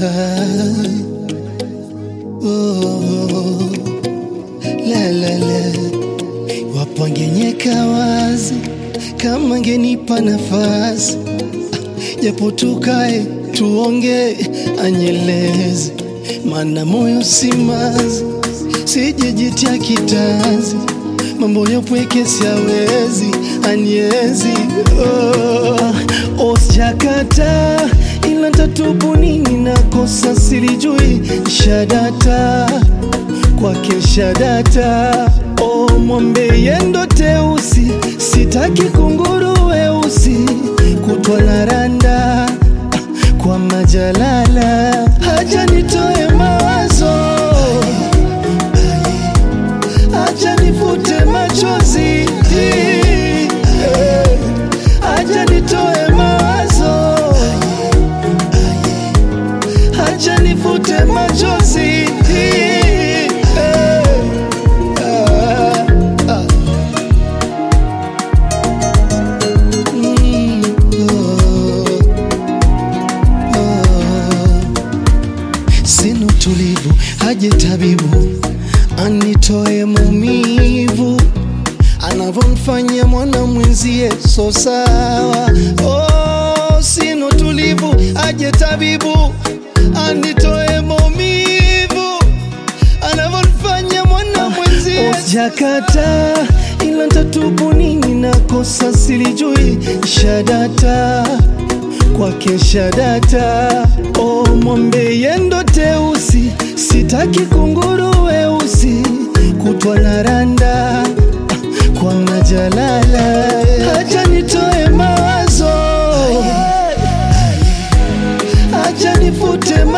oh, la la la, wapo angenyeka wazi kama ngenipa nafasi, japo tukae tuonge, anyeleze, mana moyo simazi, sijejitia kitanzi, mambo yapweke siawezi, anyezi oh, osjakata ila tatubu nini nakosa silijui shadata kwake shadata o mwambe yendo teusi sitaki kunguru weusi kutwa na randa kwa majalala haja nitoe mawazo haja nifute machozi haja nitoe mawazo haja nifute machozi Ah, ah. Mm, oh, oh. Sina utulivu, haje tabibu anitoe maumivu anavyomfanyia mwana mwenzie, so sawa. Oh, sina utulivu, aje tabibu anitoe maumivu anavyomfanyia mwana mwenzie. Jakata ila tatubu nini nakosa silijui shadata kwake shadata o mwambe yendo teusi sitaki kunguru weusi kutwa na randa kwa majalala haja nitoe mawazo haja nifute